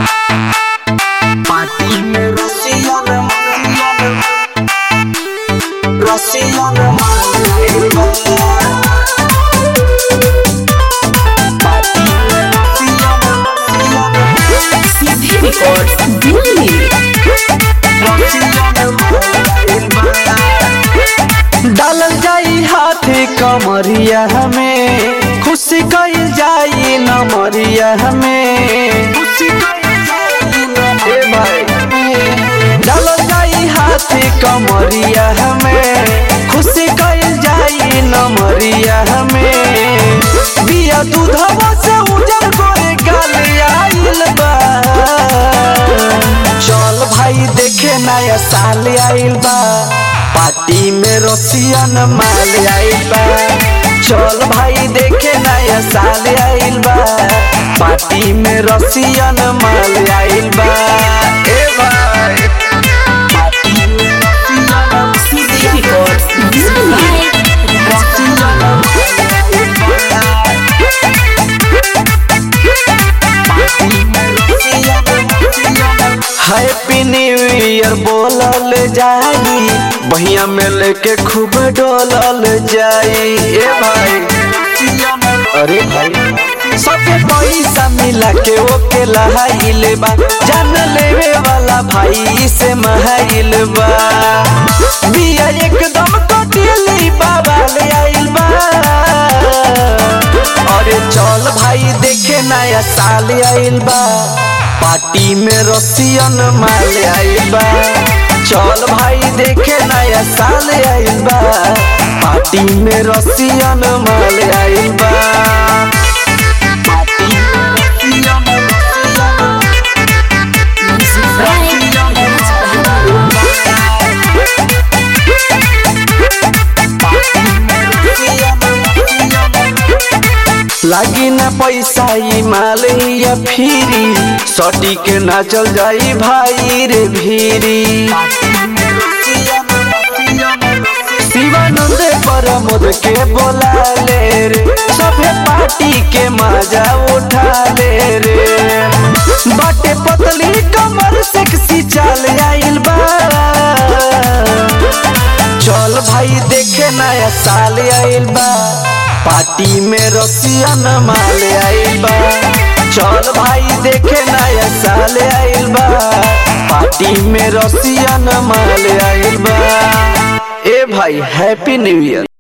party में Russian Russian party में Russian सीधी रिकॉर्ड दिल्ली डालल जाई हाथी कमरिया हमें खुशी कइल जाई नमरिया हमें ए भाई डालल जाई हाथी कमरिया हमें खुशी कइल जाई नमरिया हमें बिया दूधवा से उजर गोरे गाल आइल बा चल भाई देखे नया साल आइल बा पार्टी में रसियन माल आइल बा चल भाई देखे नया साल आइल बा पार्टी में रसियन माल आइल बा ए भाई पार्टी में रसियन सीधी record Delhi happy new year बोलल जाई बहिया में लेके खूब डोलल जाई ए भाई अरे भाई सबके पैसा मिला के ओके लहाइल बा जान लेवे वाला भाई से महाइल बा बिया एकदम कटिली बाबा ले आइल बा अरे चल भाई देखे नया साल आइल बा पार्टी में रसियन माल आइल बा चल भाई देखे नया साल आइल बा पार्टी में रसियन माल आइल बा पार्टी में रसियन लागी ना पैसा ई माल या फिरी सटी के ना चल जाई भाई रे भीरी शिवानंद प्रमोद के बोला ले रे सभे पार्टी के मजा उठा ले रे बाटे पतली कमर सेक्सी चाल आइल बा चल भाई देखे नया साल आइल बा पार्टी में रसियन माल आइल बा चल भाई देखे नया साल आइल बा पार्टी में रसियन माल आइल बा ए भाई हैप्पी न्यू ईयर